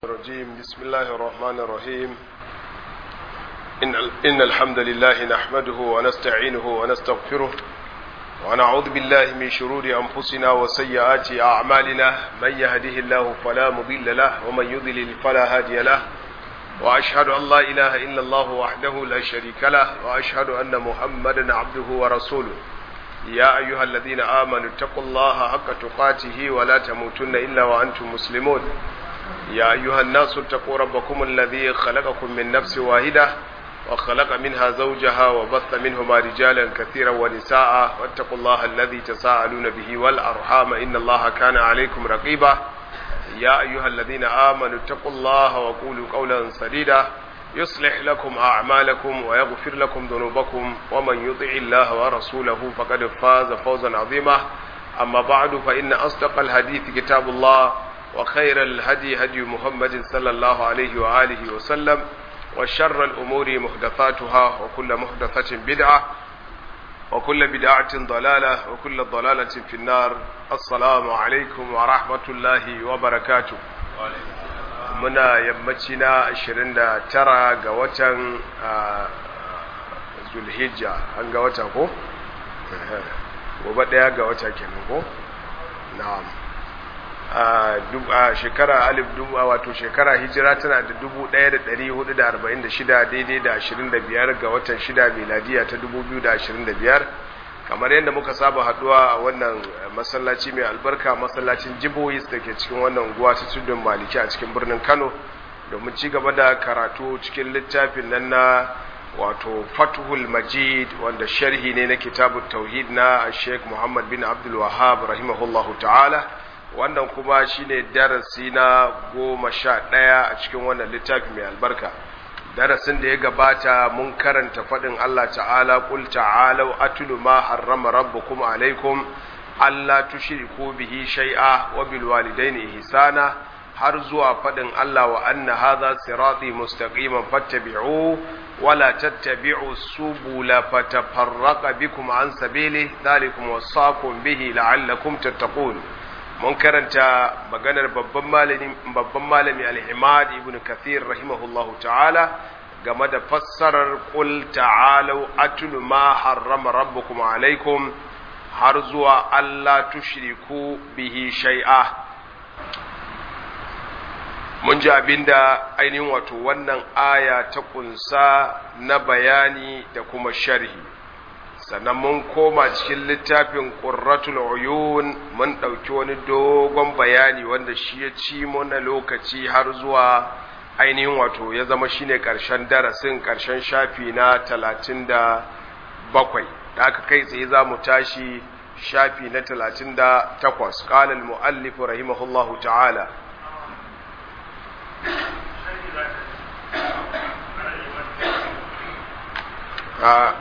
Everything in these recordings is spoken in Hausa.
الرجيم بسم الله الرحمن الرحيم إن, إن الحمد لله نحمده ونستعينه ونستغفره ونعوذ بالله من شرور أنفسنا وسيئات أعمالنا من يهده الله فلا مضل له ومن يضلل فلا هادي له وأشهد أن لا إله إلا الله وحده لا شريك له وأشهد أن محمدا عبده ورسوله يا أيها الذين آمنوا اتقوا الله حق تقاته ولا تموتن إلا وأنتم مسلمون يا أيها الناس اتقوا ربكم الذي خلقكم من نفس واحدة وخلق منها زوجها وبث منهما رجالا كثيرا ونساء واتقوا الله الذي تساءلون به والأرحام إن الله كان عليكم رقيبا يا أيها الذين آمنوا اتقوا الله وقولوا قولا سديدا يصلح لكم أعمالكم ويغفر لكم ذنوبكم ومن يطع الله ورسوله فقد فاز فوزا عظيما أما بعد فإن أصدق الحديث كتاب الله وخير الهدي هدي محمد صلى الله عليه وآله وسلم وشر الأمور محدثاتها وكل محدثة بدعة وكل بدعة ضلالة وكل ضلالة في النار السلام عليكم ورحمة الله وبركاته muna yammaci na 29 ga watan zulhijja an ga wata ko? gobe daya ga wata kenan ko? na'am a shekara alif dubu wato shekara hijira tana da dubu ɗaya da ɗari hudu da arba'in da shida daidai da ashirin da biyar ga watan shida miladiya ta dubu biyu da ashirin da biyar kamar yadda muka saba haduwa a wannan masallaci mai albarka masallacin jibohis da ke cikin wannan unguwa ta tudun maliki a cikin birnin kano domin ci gaba da karatu cikin littafin nan na wato fatuhul majid wanda sharhi ne na kitabun tauhid na sheikh muhammad bin abdul wahab rahimahullahu ta'ala wannan kuma shine darasi na goma sha ɗaya a cikin wannan littafi mai albarka darasin da ya gabata mun karanta faɗin Allah ta'ala ƙul ta'alau atulu ma harrama rabbukum alaikum Allah tushriku bihi shay'a wa bil walidaini ihsana har zuwa faɗin Allah wa anna hadha sirati mustaqiman fattabi'u wa la tattabi'u subula fatafarraqa bikum an sabili dhalikum wasaqum bihi la'allakum tattaqun mun karanta maganar babban malami babban malami al-Imad ibn Kathir rahimahullahu ta'ala game da fassarar qul ta'alu atlu ma harrama rabbukum alaikum har zuwa Allah tushriku bihi shay'a mun ji abinda ainihin wato wannan aya ta kunsa na bayani da kuma sharhi sannan mun koma cikin littafin ƙurratul uyun mun ɗauki wani dogon bayani wanda shi ya ci mana lokaci har zuwa ainihin wato ya zama shine ƙarshen darasin ƙarshen shafi na talatin da bakwai da aka kai tsaye za mu tashi shafi na talatin da takwas ƙalal mu'allifu rahimahullahu ta'ala a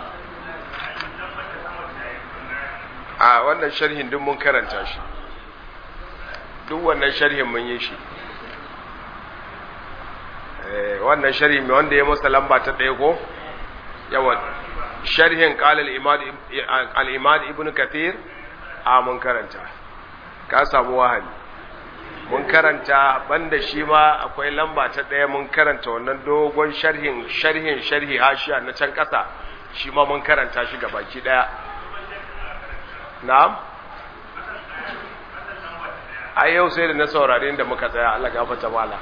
a wannan sharhin duk mun karanta shi duk wannan sharhin mun yi shi wannan sharhi mai wanda ya masa lamba ta ɗaya ko yawan sharhin ƙalal al'imad ibn kathir a mun karanta ka samu wahali mun karanta banda shi ma akwai lamba ta ɗaya mun karanta wannan dogon sharhin sharhin sharhi hashiya na can ƙasa shi ma mun karanta shi ga baki ɗaya na'am a yau sai da na saurari inda muka tsaya Allah gafata mala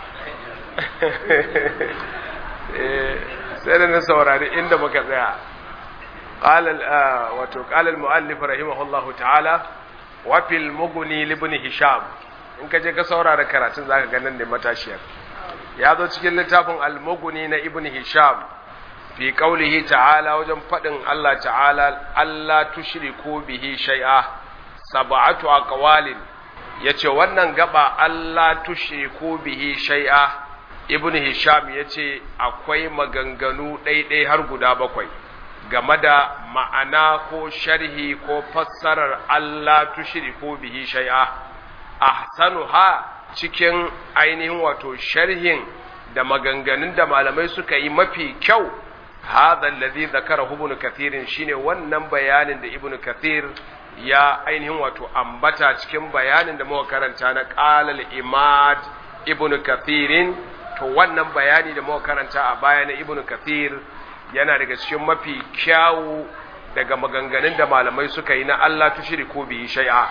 sai da na saurari inda muka tsaya wato ƙalal mu'allif rahimahullahu ta'ala wafil muguni libni hisham in ka je ka saurara karatun zaka ga nan ne matashiyar ya zo cikin littafin al-muguni na ibn hisham fi qaulihi ta'ala wajen fadin Allah ta'ala Allah tushriku bihi shay'a sab'atu aqwalin yace wannan gaba Allah tushriku bihi shay'a ibn hisham yace akwai maganganu ɗaiɗai har guda bakwai game da ma'ana ko sharhi ko fassarar Allah tushriku bihi shay'a ahsanuha cikin ainihin wato sharhin da maganganun da malamai suka yi mafi kyau هذا الذي ذكره ابن كثير shine wannan bayanin da ibnu kathir ya ainihin wato ambata cikin bayanin da muka karanta na qalal imad ibn kathirin to wannan bayani da muka karanta a baya na ibn kathir yana daga cikin mafi kyawu daga maganganun da malamai suka yi na Allah tushriku bihi shay'a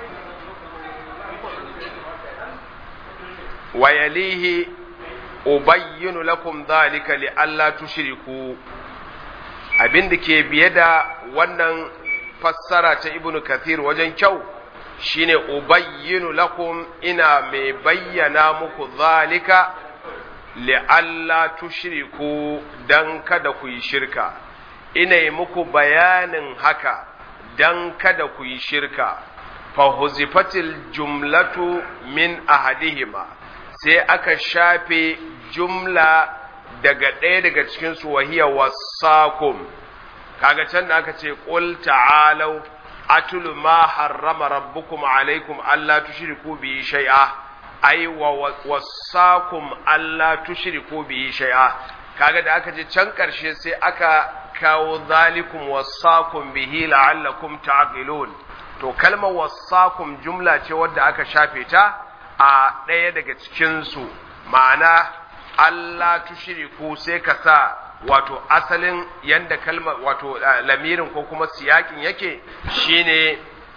wa yalihi ubayyinu lakum dhalika li alla tushriku abin da ke biye da wannan fassara ta ibn kathir wajen kyau shine ubayyinu lakum ina mai bayyana muku zalika li'alla tushriku dan kada ku yi shirka ina yi muku bayanin haka dan kada ku yi shirka fa huzifatil jumlatu min ahadihima sai aka shafe jumla daga ɗaya daga cikin su wahiya wasakum kaga can da aka ce qul ta'alau atulu ma harrama rabbukum alaikum alla tushriku bi shay'a ai wa wasakum alla tushriku bi shay'a kaga da aka je can karshe sai aka kawo zalikum wasakum bihi la'allakum ta'qilun to kalmar wasakum jumla ce wadda aka shafe ta a ɗaya daga cikin su ma'ana Allah tushriku sai ka sa wato asalin yanda kalmar wato lamirin ko kuma siyakin yake shine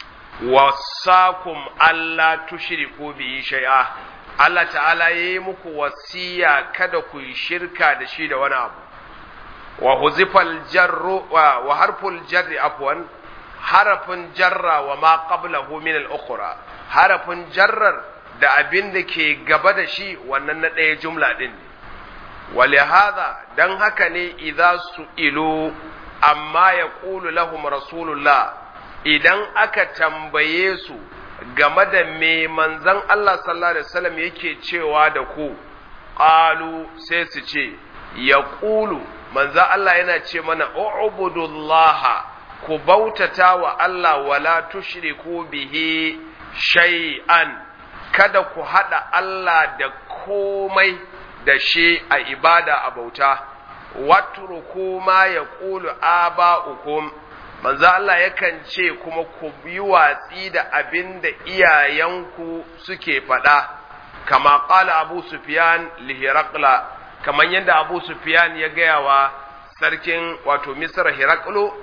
wasakum Allah tushriku bihi shay'a Allah ta'ala yayi muku wasiya kada ku yi shirka da shi da wani abu wa huzifal jarru wa harful jarri afwan harafin jarra wa ma qablahu min al-ukhra harafin jarrar da abin da ke gaba da shi wannan na ɗaya jumla din ne ولهذا dan haka ne idza su'ilu amma yaqulu lahum rasulullah idan aka tambaye su game da me manzon Allah sallallahu alaihi wasallam yake cewa da ku qalu sai su ce yaqulu manzon Allah yana ce mana u'budullaha ku bautata wa Allah wala tushriku bihi shay'an kada ku hada Allah da komai da shi a ibada a bauta watruku ma yaqulu aba'ukum manzo Allah yakan ce kuma ku yi watsi da abin da iyayenku suke faɗa kama qala Abu Sufyan li Hiraqla kaman yadda Abu Sufyan ya gaya wa sarkin wato Misr Hiraqlu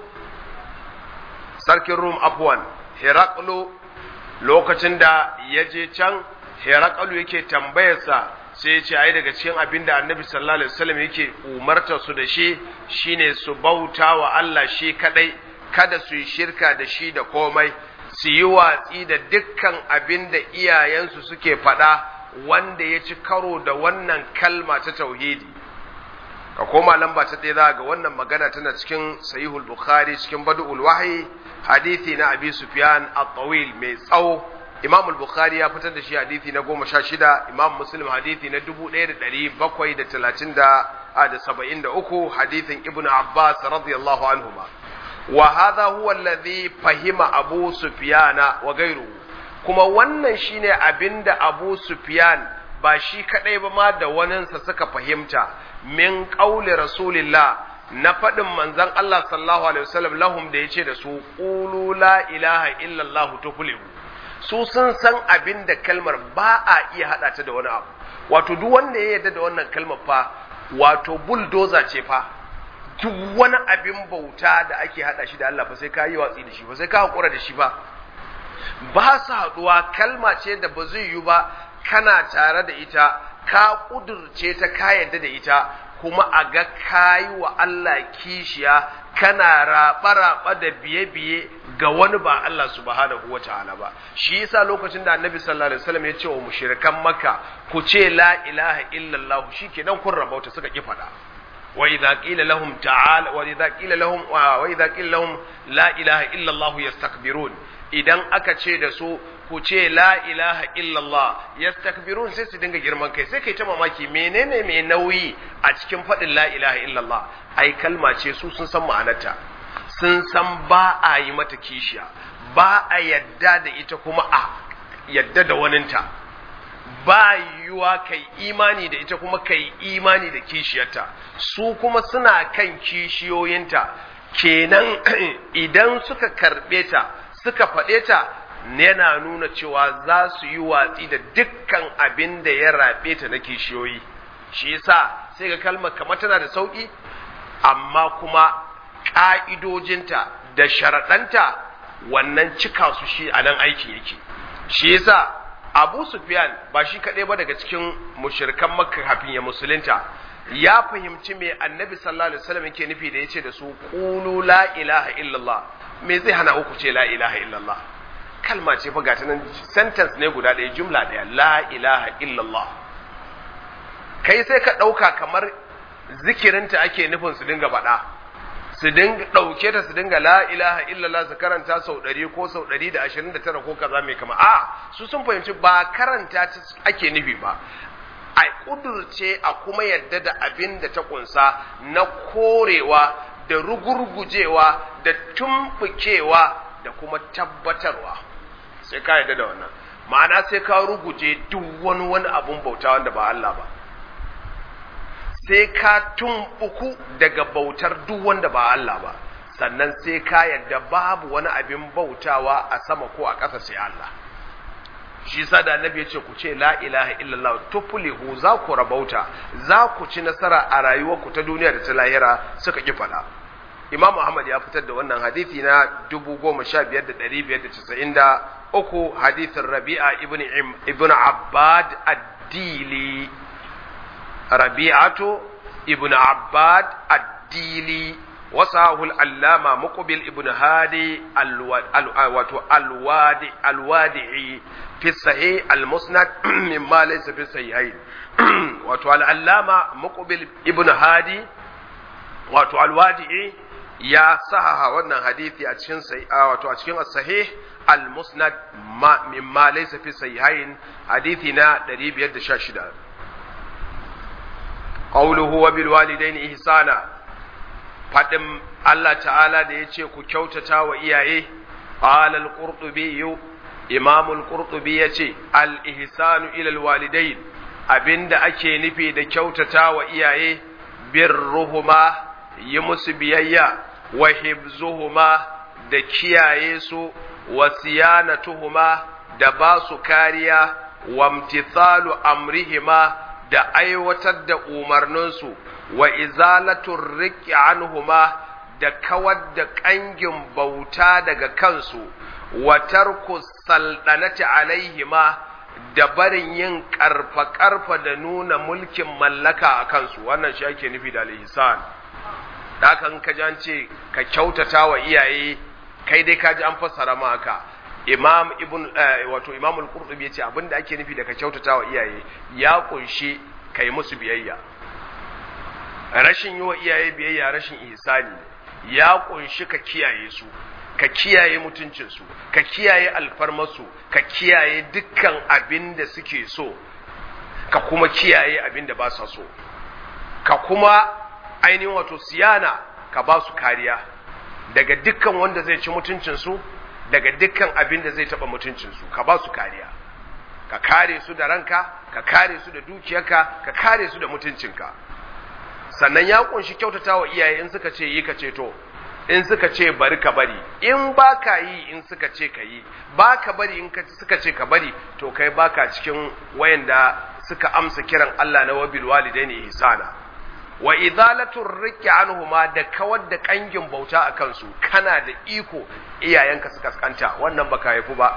sarkin Rum afwan Hiraqlu lokacin da ya je can Hiraqlu yake tambayarsa sai ya ce ai daga cikin abin da annabi sallallahu alaihi wasallam yake umarta su da shi shine su bauta wa Allah shi kadai kada su yi shirka da shi da komai su yi watsi da dukkan abin da iyayensu suke faɗa wanda ya ci karo da wannan kalma ta tauhidi ka koma lamba ta ɗaya za ga wannan magana tana cikin sahihul bukhari cikin badu'ul wahyi hadisi na abi sufyan at-tawil mai tsawo imam al-bukhari ya fitar da shi hadisi na goma sha shida imam muslim hadisi na dubu ɗaya da ɗari bakwai da talatin da da saba'in da uku hadisin ibn abbas radiyallahu anhuma wa hadha huwa alladhi fahima abu sufyana wa gairuhu kuma wannan shine abinda abu sufyan ba shi kadai ba ma da waninsa suka fahimta min qauli rasulillah na faɗin manzon Allah sallallahu alaihi wasallam lahum da yace da su qulu la ilaha illallah tuflihu su sun san abin da kalmar ba a iya haɗa ta da wani abu wato duk wanda ya yarda da wannan kalmar fa wato bulldozer ce fa duk wani abin bauta da ake haɗa shi da Allah fa sai ka yi watsi da shi ba sai ka haƙura da shi ba ba su haɗuwa kalma ce da ba zai yi ba kana tare da ita ka ƙudurce ta ka yarda da ita kuma a ga kayi wa Allah kishiya kana raɓa-raɓa da biye-biye ga wani ba Allah subhanahu wa ta'ala ba shi yasa lokacin da annabi sallallahu alaihi wasallam ya ce wa mushrikan makka ku ce la ilaha illallah shikenan kun rabauta suka ki fada wa idza qila lahum ta'ala wa idza qila lahum wa idza qila lahum la ilaha illallah yastakbirun idan aka ce da su ku ce la ilaha illallah yastakbirun sai su dinga girman kai sai kai ta mamaki menene mai nauyi a cikin faɗin la ilaha illallah ai kalma ce su sun san ma'anarta sun san ba a yi mata kishiya ba a yadda da ita kuma a yadda da waninta ba yiwuwa kai imani da ita kuma kai imani da kishiyarta su kuma suna kan kishiyoyinta kenan idan suka karɓe ta suka faɗe ta yana nuna cewa za su yi watsi da dukkan abin da ya rabe ta na kishiyoyi shi yasa sai ga kalmar kamar tana da sauki amma kuma ƙa'idojinta da sharaɗanta wannan cika su shi a nan aikin yake shi yasa abu sufyan ba shi kaɗai ba daga cikin mushirkan makka kafin ya musulunta ya fahimci me annabi sallallahu alaihi wasallam yake nufi da yace da su qulu la ilaha illallah me zai hana uku ce la ilaha illallah kalma ce fa gata nan sentence ne guda ɗaya jumla ɗaya la ilaha illallah kai sai ka ɗauka kamar zikirinta ake nufin su dinga faɗa su dinga ɗauke ta su dinga la ilaha illallah su karanta sau ɗari ko sau ɗari da ashirin da tara ko kaza mai kama a su sun fahimci ba karanta ta ake nufi ba a ƙudurce a kuma yadda da abin da ta ƙunsa na korewa da rugurgujewa da tumfukewa da kuma tabbatarwa sai ka yadda da wannan ma'ana sai ka ruguje duk wani wani abun bauta wanda ba Allah ba sai ka tumbuku daga bautar duk wanda ba Allah ba sannan sai ka yadda babu wani abin bautawa a sama ko a ƙasa sai Allah shi sa da annabi ya ce ku ce la ilaha illallah tuflihu za ku rabauta za ku ci nasara a rayuwarku ta duniya da ta lahira suka ki fada Imam Ahmad ya fitar da wannan hadisi na 15593 hadisin Rabi'a ibn ibn Abbad ad-Dili Rabi'atu ibn Abbad ad-Dili وصاه العلامة مقبل ابن هادي الوادي الوادعي في الصحيح المسند مما ليس في الصحيحين wato al'allama muqbil ibn hadi wato alwadi'i ya sahaha wannan hadithi a cikin wato a cikin as-sahih al-musnad ma mimma laysa fi sahihain hadithi na 516 qawluhu wa bil walidaini ihsana fadin Allah ta'ala da yace ku kyautata wa iyaye qala al-qurtubi imam al-qurtubi yace al-ihsanu ila al-walidain abinda ake nufi da kyautata wa iyaye birruhuma yi musu biyayya wa hibzuhuma da kiyaye su wa siyanatuhuma da ba su kariya wa imtithalu amrihima da aiwatar da umarninsu wa izalatur riqi anhuma da kawar da kangin bauta daga kansu wa tarku saldanati alaihima da barin yin karfa-karfa da nuna mulkin mallaka a kansu wannan shi ake nufi da al'isan da kan ka ji ce ka kyautata wa iyaye kai dai ka ji an fassara ma haka imam ibn wato imam al-qurtubi yace abinda ake nufi da ka kyautata wa iyaye ya kunshi kai musu biyayya rashin yi wa iyaye biyayya rashin ihsani ya kunshi ka kiyaye su ka kiyaye mutuncinsu ka kiyaye alfarmarsu ka kiyaye dukkan abin da suke so ka kuma kiyaye abin da ba sa so ka kuma ainihin wato siyana ka ba su kariya daga dukkan wanda zai ci mutuncinsu daga dukkan abin da zai taɓa mutuncinsu ka ba su kariya ka kare su da ranka ka kare su da dukiyarka ka kare su da mutuncinka sannan ya kunshi kyautata wa iyaye in suka ce yi ka ce to in suka ce bari ka bari in ba ka yi in suka ce ka yi ba ka bari in suka ce ka bari to kai ba ka cikin wayanda suka amsa kiran Allah na wabil walidaini ihsana wa izalatu rikki anhuma da kawar da kangin bauta a kansu kana da iko iyayenka su kaskanta wannan baka haifu ba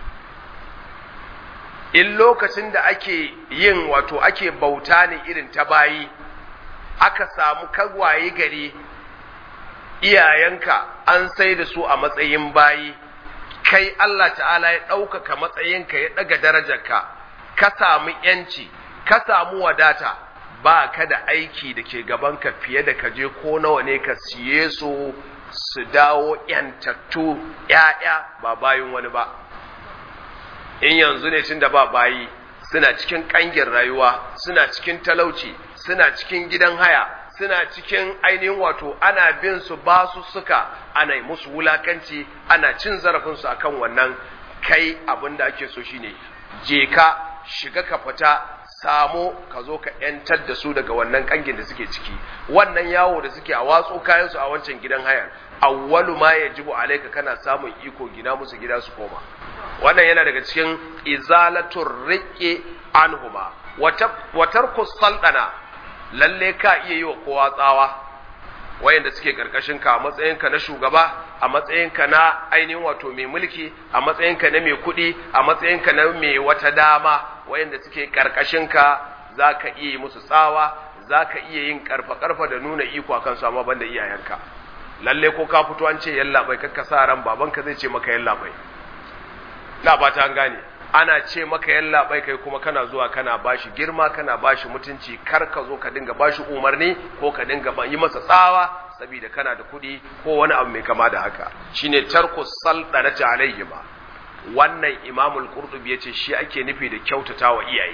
in lokacin da ake yin wato ake bauta ne irin ta bayi aka samu kagwaye gari iyayenka an sai da su a matsayin bayi kai Allah ta'ala ya ɗaukaka matsayinka ya ɗaga darajarka ka samu ‘yanci ka samu wadata ba ka da aiki da ke gabanka fiye da ka je ko nawa ne ka siye su su dawo ‘yantattu ‘ya'ya ba bayin wani ba in yanzu ne tun da ba bayi suna cikin ƙangin rayuwa suna cikin talauci suna cikin gidan haya suna cikin ainihin wato ana bin su ba su suka ana yi musu wulakanci ana cin zarafinsu akan wannan kai abin da ake so shine je ka shiga ka fita samo ka zo ka yantar da su daga wannan kangin da suke ciki wannan yawo da suke a watso kayansu a wancan gidan hayar awwalu ma yajibu alayka kana samun iko gina musu gida su koma wannan yana daga cikin izalatur riqi anhuma wa tarku saldana lalle ka iya yi wa kowa tsawa wayanda suke karkashin ka a matsayinka na shugaba a matsayinka na ainihin wato mai mulki a matsayinka na mai kuɗi a matsayinka na mai wata dama wayanda suke karkashin ka zaka iya yi musu tsawa zaka iya yin karfa karfa da nuna iko akan su amma banda iyayenka lalle ko ka fito an ce yalla bai kakka sa ran babanka zai ce maka yalla bai na ba ta gane ana ce maka yalla bai kai kuma kana zuwa kana bashi girma kana bashi mutunci kar ka zo ka dinga bashi umarni ko ka dinga yi masa tsawa saboda kana da kuɗi ko wani abu mai kama da haka shine tarku saldanati alayhi ba wannan imamul qurtubi yace shi ake nufi da kyautatawa iyaye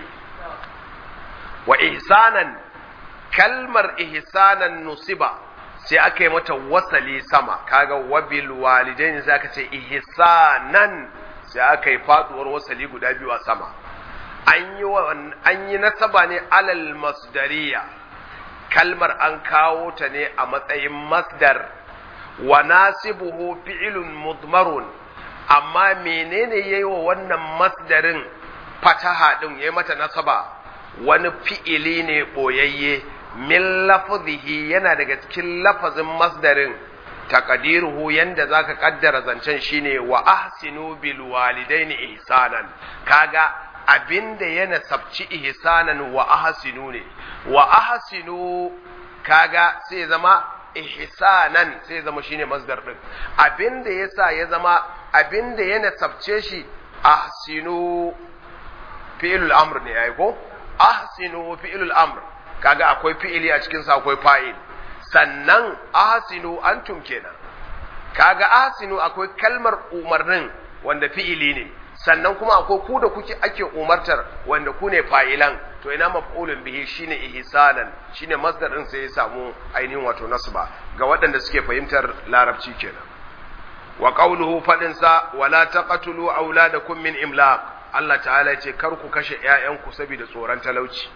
wa ihsanan kalmar ihsanan nusiba sai aka yi mata wasali sama kaga wabil walidaini sai aka ce ihsanan sai aka yi faduwar wasali guda biyu a sama an yi an yi nasaba ne alal masdariya kalmar an kawo ta ne a matsayin masdar wa nasibuhu fi'lun mudmarun amma menene yayi wa wannan masdarin fataha din yayi mata nasaba wani fi'ili ne boyayye min lafzihi yana daga cikin lafazin masdarin taqdiruhu yanda zaka kaddara zancen shine wa ahsinu bil walidaini ihsanan kaga abinda yana sabci ihsanan wa ahsinu ne wa ahsinu kaga sai zama ihsanan sai zama shine masdar din abinda yasa ya zama abinda yana sabce shi ahsinu fi'lul amr ne yayi ko ahsinu fi'lul amr kaga akwai fi'ili a cikin sa akwai fa'il sannan ahsinu antum kenan kaga ahsinu akwai kalmar umarnin wanda fi'ili ne sannan kuma akwai ku da kuke ake umartar wanda ku ne fa'ilan to ina maf'ulun bihi shine ihsanan shine masdar din sai ya samu ainihin wato nasba ga waɗanda suke fahimtar larabci kenan wa qawluhu fadin sa wala taqtulu auladakum min imlaq Allah ta'ala ya ce kar ku kashe ƴaƴanku saboda tsoron talauci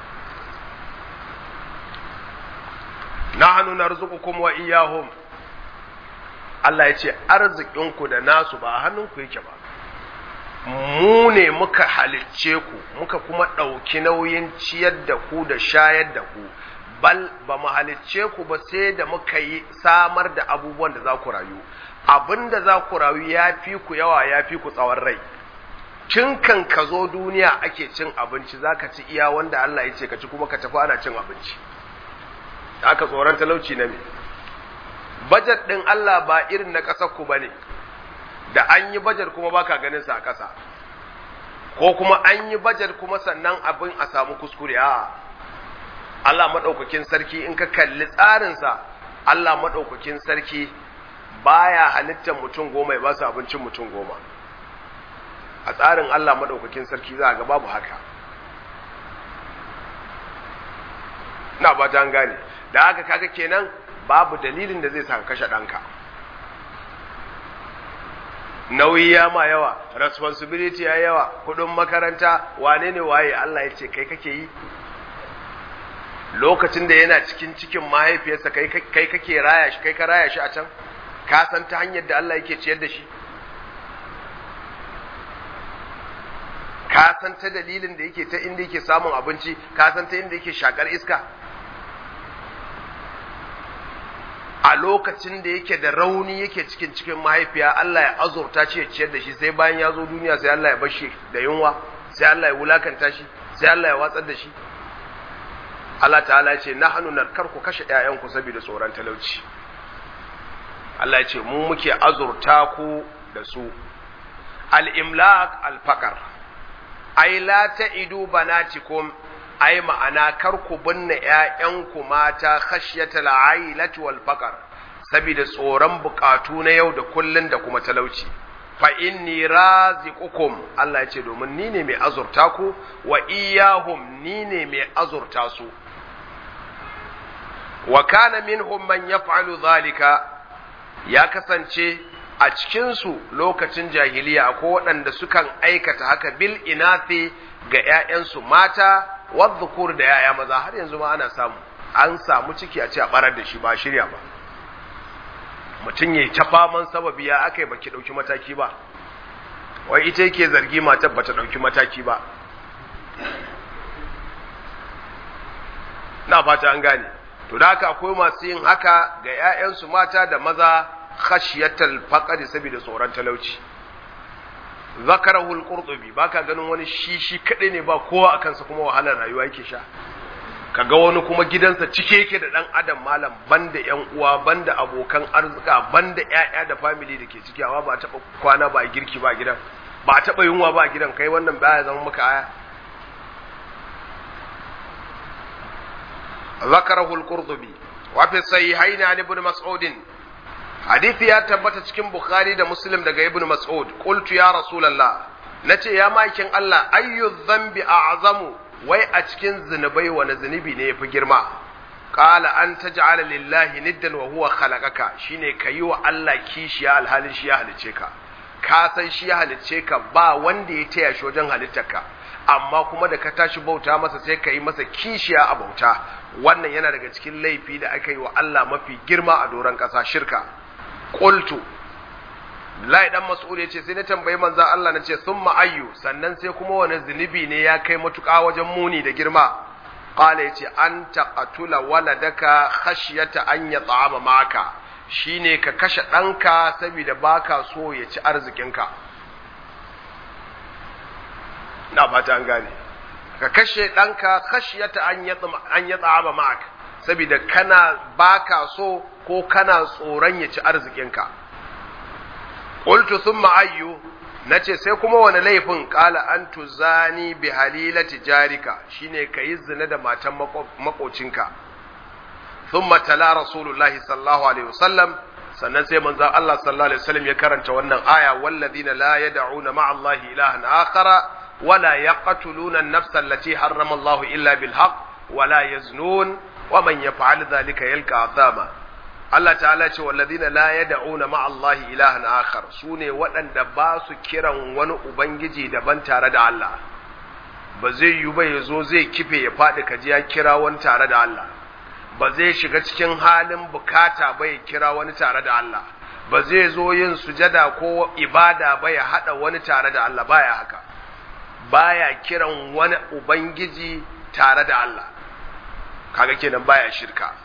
nahnu narzuqukum wa iyyahum Allah ya ce arzikinku da nasu ba hannunku yake ba mu ne muka halicce ku muka kuma ɗauki nauyin ciyar da ku da shayar da ku bal ba mu halicce ku ba sai da muka yi samar da abubuwan da za ku rayu abin da za ku rayu ya fi ku yawa ya fi ku tsawon rai tun kan ka zo duniya ake cin abinci za ka ci iya wanda Allah ya ce ka ci kuma ka tafi ana cin abinci aka tsoron talauci na me bajet ɗin Allah ba irin na ƙasar ku ba ne da an yi bajar kuma baka ganin sa a ƙasa ko kuma an yi bajar kuma sannan abin a samu kuskure a Allah maɗaukakin sarki in ka kalli tsarinsa Allah maɗaukakin sarki baya halittar mutum goma ya ba su abincin mutum goma a tsarin Allah maɗaukakin sarki za a ga babu haka na ba ta gane da haka kaga kenan babu dalilin da zai sa ka kashe ɗanka nauyi ya ma yawa responsibility ya yawa kudin makaranta wane ne waye Allah ya ce kai kake yi lokacin da yana cikin cikin mahaifiyarsa kai kai kake raya shi kai ka raya shi a can ka san ta hanyar da Allah yake ciyar da shi ka san ta dalilin da yake ta inda yake samun abinci ka san ta inda yake shakar iska a lokacin da yake da rauni yake cikin cikin mahaifiya Allah ya azurta shi ya ciyar da shi sai bayan ya zo duniya sai Allah ya bar shi da yunwa sai Allah ya wulakanta shi sai Allah ya watsar da shi Allah ta'ala ya ce nahnu narkar ku kashe ƴaƴanku saboda tsoron talauci Allah ya ce mu muke azurta ku da su al-imlaq al-faqr ai la ta'idu banatikum ai ma'ana kar ku binne ƴaƴanku mata khashyatal ailati wal faqr saboda tsoron bukatu na yau da kullun da kuma talauci fa inni raziqukum Allah ya ce domin ni ne mai azurta ku wa iyahum ni ne mai azurta su wa kana minhum man yaf'alu zalika ya kasance a cikinsu lokacin jahiliya akwai waɗanda sukan aikata haka bil inathi ga ‘ya'yansu mata wadda da ‘ya'ya maza har yanzu ma ana samu an samu ciki a ce a ɓarar da shi ba shirya ba mutum ya ta faman sababi ya aka yi baki ɗauki mataki ba wai ita yake zargi matar bata ɗauki mataki ba na fata an gane to da haka akwai masu yin haka ga 'ya'yansu mata da maza khashiyatal faqri saboda tsoron talauci zakarahu al-qurtubi baka ganin wani shi shi kadai ne ba kowa a kansa kuma wahalar rayuwa yake sha kaga wani kuma gidansa cike yake da dan adam malam banda yan uwa banda abokan arzika banda ƴaƴa da family da ke ciki amma ba taba kwana ba girki ba gidan ba taba yunwa ba gidan kai wannan baya zama maka aya ذكره القرطبي وفي الصحيحين عن ابن مسعود حديث يا تبت cikin Bukhari da Muslim daga Ibn Mas'ud qultu ya Rasulullah nace ya makin Allah ayyu dhanbi a'zamu wai a cikin zinubai wani zunubi ne yafi girma qala an taj'ala lillahi niddan wa huwa khalaqaka shine kayi wa Allah kishiya alhalin shi ya halice ka ka san shi ya halice ka ba wanda ya taya shi wajen halittarka amma kuma da ka tashi bauta masa sai ka yi masa kishiya a bauta wannan yana daga cikin laifi da aka yi wa Allah mafi girma a doron ƙasa shirka qultu Lai dan Mas'ud ya ce sai na tambayi manzon Allah na ce summa ayyu sannan sai kuma wani zunubi ne ya kai matuƙa wajen muni da girma qala yace an taqatula waladaka khashyata an yat'ama maka shine ka kashe ɗanka saboda baka so ya ci arzikinka na fata an gane ka kashe ɗanka khashyata an ya tsaba ma'ak saboda kana baka so ko kana tsoron ya ci arzikinka qultu thumma ayyu nace sai kuma wani laifin qala an tuzani bi halilati jarika shine kayi zina da matan makocinka thumma tala rasulullahi sallallahu alaihi wasallam sannan sai manzon Allah sallallahu alaihi wasallam ya karanta wannan aya walladina la yad'una ma'allahi ilahan akhara ولا يقتلون النفس التي حرم الله إلا بالحق ولا يزنون ومن يفعل ذلك يلقى عذابا Allah ta'ala ce walladina la yad'una ma'a Allah ilahan akhar sune waɗanda ba su kiran wani ubangiji daban tare da Allah ba zai yi ba yazo zai kife ya faɗi kaji ya kira wani tare da Allah ba zai shiga cikin halin bukata ba ya kira wani tare da Allah ba zai zo yin sujada ko ibada ba ya hada wani tare da Allah baya haka baya kiran wani ubangiji tare da Allah kaga kenan baya shirka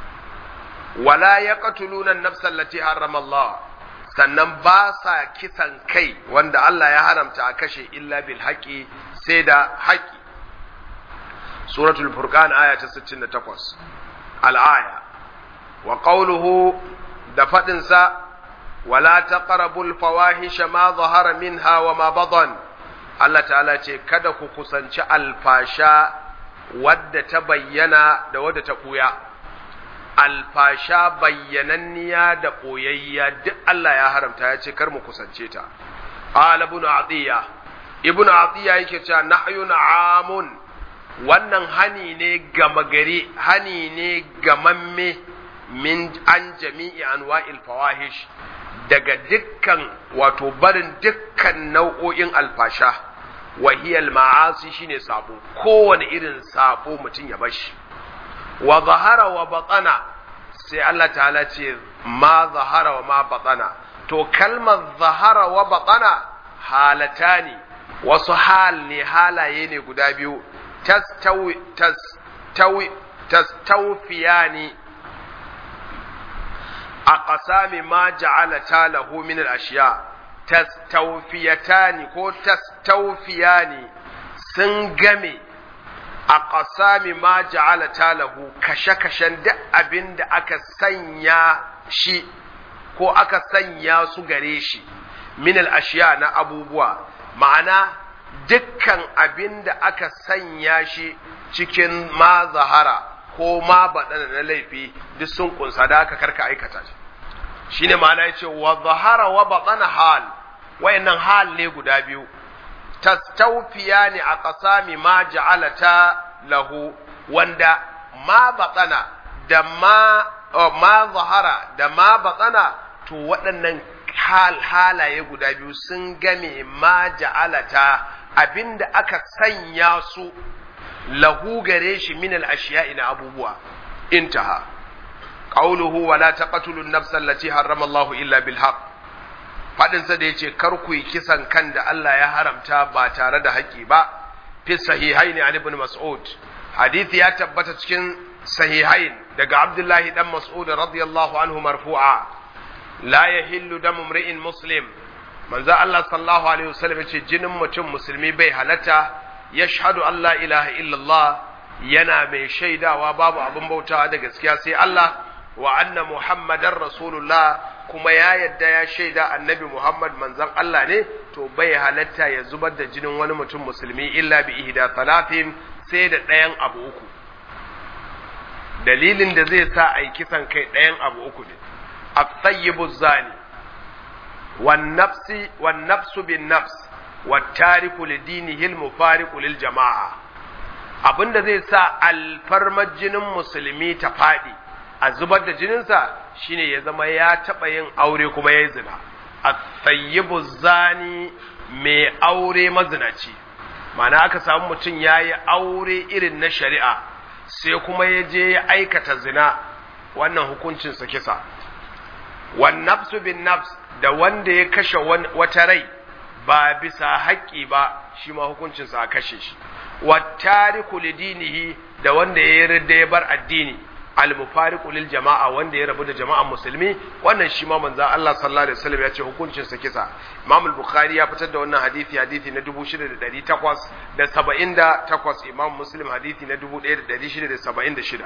wala yaqtuluna an-nafsa allati harrama Allah sannan ba sa kisan kai wanda Allah ya haramta a kashe illa bil haqi sai da haƙi suratul furqan aya ta 68 al-aya wa qawluhu da fadin sa wala taqrabul fawahisha ma zahara minha wa ma badan Allah ta'ala ce kada ku kusanci alfasha wadda ta bayyana da wadda ta ɓuya alfasha bayyananniya da ɓoyayya duk Allah ya haramta ya ce kar mu kusance ta qala ibn atiya ibn atiya yake cewa nahyun amun wannan hani ne gama gari hani ne gamamme min an jami'i anwa'il fawahish daga dukkan wato barin dukkan nau'o'in alfasha wahiyal ma'asi shine sabo kowane irin sabo mutum ya bashi wa zahara wa batana sai Allah ta'ala ce ma zahara wa ma batana to kalmar zahara wa batana halatani wasu hal ne halaye ne guda biyu tastawi tastawi tastawfiyani a ƙasami ma ja'ala ta lahu min al-ashiya tastawfiyatani ko tastawfiyani sun game a ƙasami ma ja'ala ta lahu kashe-kashen duk abin da aka sanya shi ko aka sanya su gare shi min al-ashiya na abubuwa ma'ana dukkan abin da aka sanya shi cikin ma zahara ko ma baɗana na laifi duk sun kunsa da aka karka aikata shi shine ma'ana yace wa zahara wa batana hal wayannan hal ne guda biyu tastawfiyani a qasami ma ja'alata lahu wanda ma batana da ma ma zahara da ma batana to waɗannan hal halaye guda biyu sun game ma ja'alata abinda aka sanya su lahu gare shi min al-ashiya'i na abubuwa intaha qawluhu wa la taqtulu an-nafsa allati harrama Allahu illa bil haqq faɗinsa da ya ce kar ku yi kisan kan da Allah ya haramta ba tare da haƙƙi ba fi sahihaini an ibn mas'ud hadithi ya tabbata cikin sahihain daga abdullahi dan mas'ud radiyallahu anhu marfu'a la yahillu damu mri'in muslim manzo Allah sallallahu alaihi wasallam yace jinin mutum musulmi bai halatta yashhadu an la ilaha illallah yana mai shaidawa babu abin bautawa da gaskiya sai Allah wa anna muhammadar rasulullah kuma ya yadda ya shaida annabi muhammad manzon Allah ne to bai halatta ya zubar da jinin wani mutum musulmi illa bi ihda talatin sai da ɗayan abu uku dalilin da zai sa a yi kisan kai ɗayan abu uku ne at-tayyibu zani wan nafsi wan nafsu bin nafs wat tariku li dinihi al-mufariqu lil jama'a abinda zai sa alfarmar jinin musulmi ta faɗi a zubar da jininsa shine ya zama ya taɓa yin aure kuma ya yi zina a tsayyibu zani mai aure mazinaci mana aka samu mutum ya yi aure irin na shari'a sai kuma ya je ya aikata zina wannan hukuncinsa kisa wan nafsu bin nafs da wanda ya kashe wata rai ba bisa haƙƙi ba shi ma hukuncinsa a kashe shi wattariku lidinihi da wanda ya yarda ya bar addini al-mufariqu lil jama'a wanda ya rabu da jama'an musulmi wannan shi ma manzo Allah sallallahu alaihi wasallam ya ce hukuncin sa kisa Imam al-Bukhari ya fitar da wannan hadisi hadisi na 6878 Imam Muslim hadisi na 1676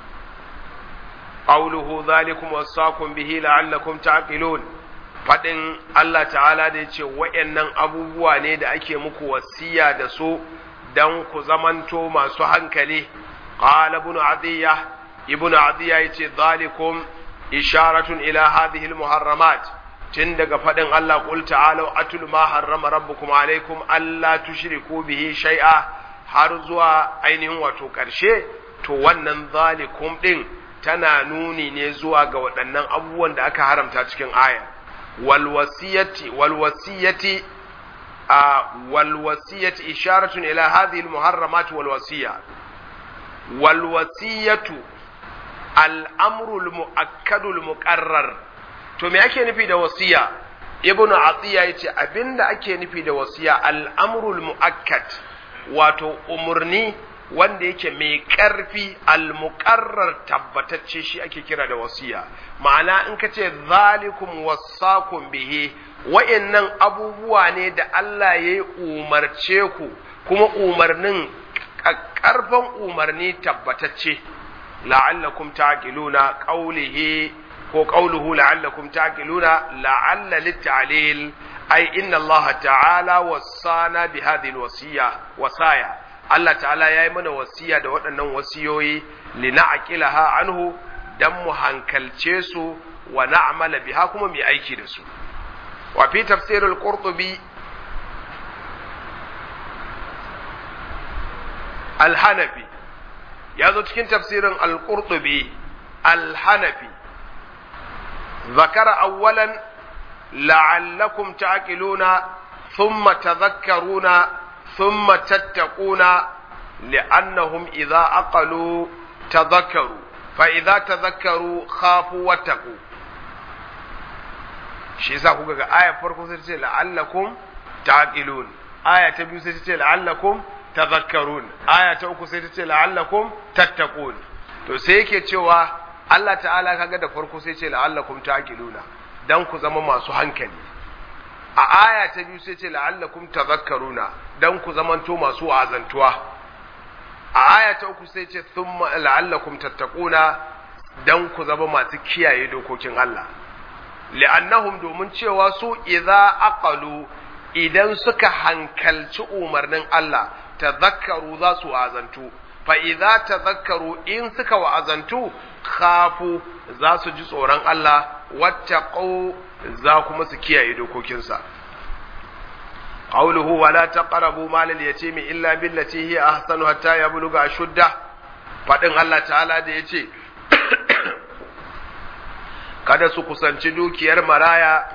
qawluhu dhalikum wasaqum bihi la'allakum ta'qilun fadin Allah ta'ala da yace wayannan abubuwa ne da ake muku wasiya da su dan ku zamanto masu hankali qala ibn adiyah ibn adiya yace zalikum isharatun ila hadhihi almuharramat tun daga fadin Allah qul ta'alu atul ma harrama rabbukum alaikum alla tushriku bihi shay'a har zuwa ainihin wato karshe to wannan zalikum din tana nuni ne zuwa ga waɗannan abubuwan da aka haramta cikin aya wal wasiyati wal wasiyati wal wasiyati isharatun ila hadhihi almuharramat wal wasiya wal wasiyatu al'amrul mu'akkadul muƙarrar to me ake nufi da wasiya ibn atiya ya ce abinda ake nufi da wasiya al'amrul mu'akkad wato umarni wanda yake mai ƙarfi al-muƙarrar tabbatacce shi ake kira da wasiya ma'ana in ka ce zalikum wasakum bihi wa'annan abubuwa ne da Allah ya yi umarce ku kuma umarnin ƙarfan umarni tabbatacce la'allakum taqiluna qawlihi ko qawluhu la'allakum taqiluna la'alla litta'lil ay inna Allah ta'ala wasana bi hadhihi alwasiya wasaya Allah ta'ala yayi mana wasiya da waɗannan wasiyoyi lina'qilaha anhu dan mu hankalce su wa na'mala biha kuma mu aiki da su wa fi tafsirul qurtubi al-hanafi ya zo cikin tafsirin al-qurtubi al-hanafi zakara awwalan la'allakum ta'qiluna thumma tadhakkaruna thumma tattaquna li'annahum idza aqalu tadhakkaru fa idza tadhakkaru khafu wattaqu shi yasa kuka ga aya farko sai ta ce la'allakum ta'qilun aya ta biyu sai ta ce la'allakum tadhakkarun aya ta uku sai ta ce la'allakum tattaqun to sai yake cewa Allah ta'ala kaga da farko sai ce la'allakum taqiluna dan ku zama masu hankali a aya ta biyu sai ce la'allakum tadhakkaruna dan ku zamanto masu azantuwa a aya ta uku sai ce thumma la'allakum tattaquna dan ku zama masu kiyaye dokokin Allah li'annahum domin cewa su idza aqalu idan suka hankalci umarnin Allah tazakkaru za su azantu fa idza tazakkaru in suka wa'azantu khafu za su ji tsoron Allah wattaqu za kuma su kiyaye dokokinsa qawluhu wala taqrabu mal al-yatimi illa billati hiya ahsanu hatta yabluga ashudda fadin Allah ta'ala da yace kada su kusanci dukiyar maraya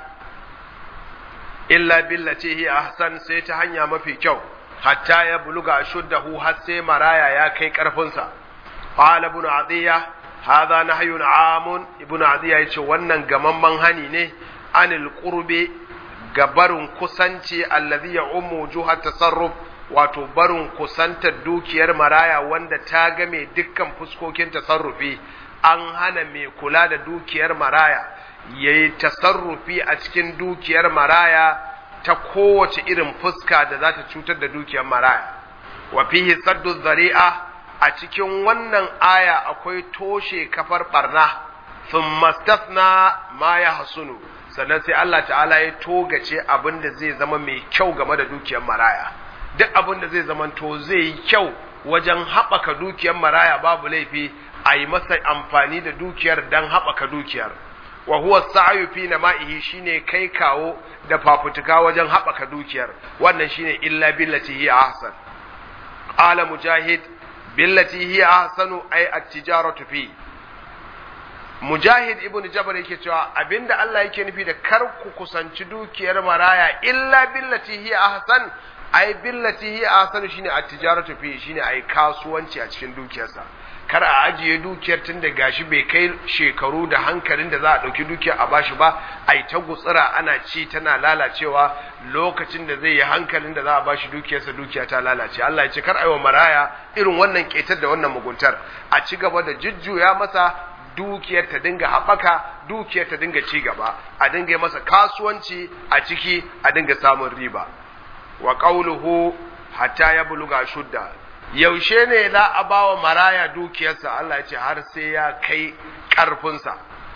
illa billati hiya ahsan sai ta hanya mafi kyau hatta ya buluga shuddahu har sai maraya ya kai karfinsa qala ibn adiya hadha nahyun amun ibn adiya yace wannan gamamman hani ne anil qurbi ga barin kusanci allazi ya ummu juha tasarruf wato barin kusantar dukiyar maraya wanda ta game dukkan fuskokin tasarrufi an hana mai kula da dukiyar maraya yayi tasarrufi a cikin dukiyar maraya ta kowace irin fuska da za ta cutar da dukiyar maraya wa fihi saddu zari'a a cikin wannan aya akwai toshe kafar barna thumma stathna ma ya hasunu sannan sai Allah ta'ala ya togace abin da zai zama mai kyau game da dukiyar maraya duk abin da zai zama to zai yi kyau wajen haɓaka dukiyar maraya babu laifi a yi masa amfani da dukiyar don haɓaka dukiyar wa huwa sa'yu fi nama'ihi shine kai kawo da fafutuka wajen haɓaka dukiyar wannan shine illa billati hi ahsan qala mujahid billati hi ahsanu ay at-tijaratu fi mujahid ibnu jabal yake cewa abinda Allah yake nufi da kar ku kusanci dukiyar maraya illa billati hi ahsan ay billati hi ahsanu shine at-tijaratu fi shine ay kasuwanci a cikin dukiyarsa kar a ajiye dukiyar tun da gashi bai kai shekaru da hankalin da za a ɗauki dukiyar a bashi ba a yi ta gutsira ana ci tana lalacewa lokacin da zai yi hankalin da za a bashi dukiyarsa dukiya ta lalace Allah ya ce kar aiwa maraya irin wannan ƙetar da wannan muguntar a ci gaba da jujjuya masa dukiyar ta dinga haɓaka dukiyar ta dinga ci gaba a dinga masa kasuwanci a ciki a dinga samun riba wa qawluhu hatta ya buluga shudda yaushe ne za a ba wa maraya dukiyarsa Allah ya ce har sai ya kai ƙarfinsa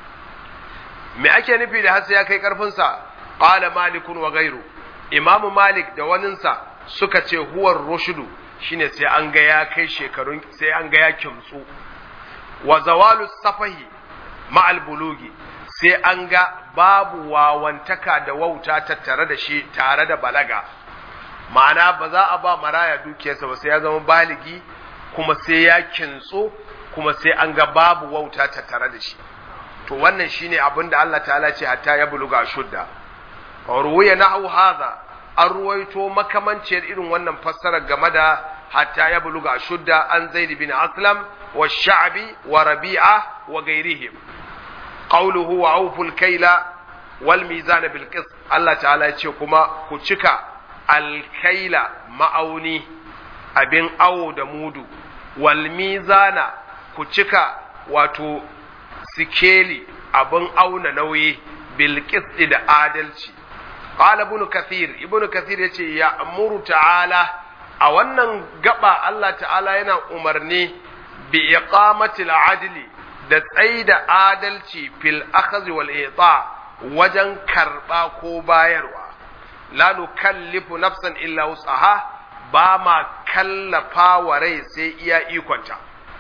me ake nufi da har sai ya kai ƙarfinsa qala malikun wa gairu imamu malik da waninsa suka ce huwar rushudu shine sai an ga ya kai shekarun sai an ga ya kimtsu wa zawalu safahi ma'al bulugi sai an ga babu wawantaka da wauta tattare da shi tare da balaga ma'ana ba za a ba maraya dukiyarsa ba sai ya zama baligi kuma sai ya kintso kuma sai an ga babu wauta tattare da shi to wannan shine abin da Allah ta'ala ce hatta ya buluga shudda ruwaya nahu hadha an ruwaito makamanciyar irin wannan fassara game da hatta ya buluga shudda an zaid bin aslam wa sha'bi wa rabi'a wa gairihim qawluhu wa awful kaila wal mizana bil qist Allah ta'ala ya ce kuma ku cika alkaila ma'auni abin awo da mudu wal mizana ku cika wato sikeli abin auna nauyi bil qisti da adalci qala ibn kathir ibn kathir yace ya amuru ta'ala a wannan gaba Allah ta'ala yana umarni bi iqamatil adli da tsaida adalci fil akhdhi wal ita wajen karba ko bayarwa la nukallifu nafsan illa wus'aha ba ma kallafa wa rai sai iya ikonta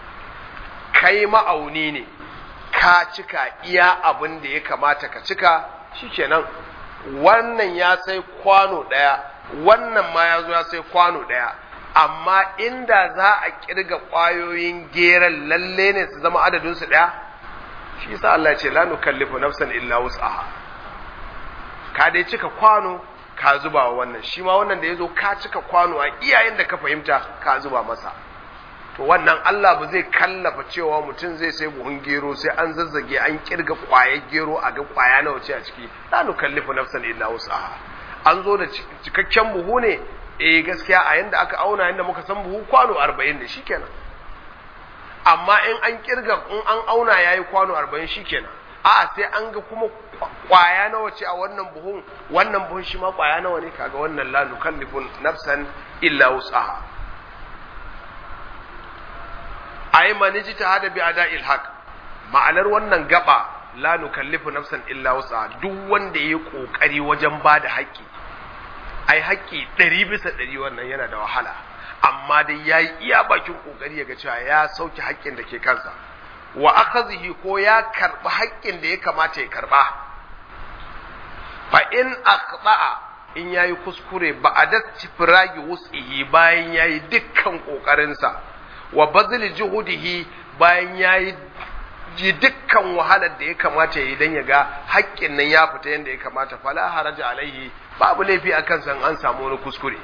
kai ma'auni ne ka cika iya abin da ya kamata ka cika shikenan wannan ya sai kwano ɗaya wannan ma ya zo ya sai kwano ɗaya amma inda za a kirga ƙwayoyin geran lalle ne su zama adadinsu ɗaya shi yasa Allah ya ce la nukallifu nafsan illa wus'aha ka dai cika kwano ka zuba wa wannan shi ma wannan da ya zo ka cika kwano a iyayen da ka fahimta ka zuba masa to wannan Allah ba zai kallafa cewa mutum zai sai buhun gero sai an zazzage an kirga kwayar gero a ga kwaya nawa ce a ciki la nukallifu nafsan illa wus'aha an zo da cikakken buhu ne eh gaskiya a yanda aka auna yanda muka san buhu kwano 40 ne shikenan amma in an kirga in an auna yayi kwano 40 shikenan a sai an ga kuma kwaya nawa ce a wannan buhun wannan buhun shi ma kwaya nawa ne kaga wannan la nukallifu nafsan illa wus'aha ay man ijtahada bi ada'il haqq ma'anar wannan gaba la nukallifu nafsan illa wus'aha duk wanda yayi kokari wajen bada haƙƙi ai haƙƙi ɗari bisa ɗari wannan yana da wahala amma dai yayi iya bakin kokari ya ga cewa ya sauke haƙƙin da ke kansa wa akhazihi ko ya karba haƙƙin da ya kamata ya karba fa in aqta'a in yayi kuskure ba a dastifragi wus'ihi bayan yayi dukkan kokarinsa wa bazli juhudihi bayan yayi ji dukkan wahalar da ya kamata ya yi dan ya ga haƙƙin nan ya fita yadda ya kamata fala haraja alaihi babu laifi akan san an samu wani kuskure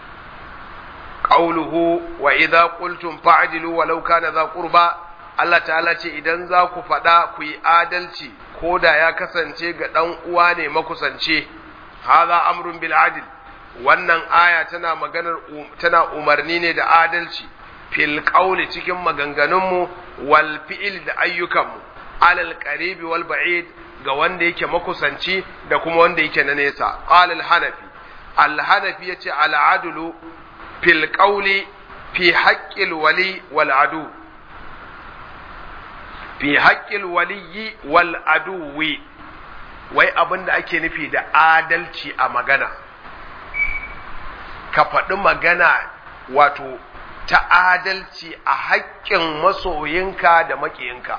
qauluhu wa idza qultum fa'dilu walau kana za qurba Allah ta'ala ce idan za ku faɗa ku yi adalci ko da ya kasance ga ɗan uwa ne makusance hadha amrun bil adl wannan aya tana maganar tana umarni ne da adalci fil qawli cikin maganganunmu wal fi'il da ayyukanmu alal qaribi wal ba'id ga wanda yake makusanci da kuma wanda yake na nesa qala al hanafi al hanafi yace al adlu fil qawli fi haqqil wali wal adu fi haqqil wali wal aduwi wai abin da ake nufi da adalci a magana ka faɗi magana wato ta adalci a haƙƙin masoyinka da maƙiyinka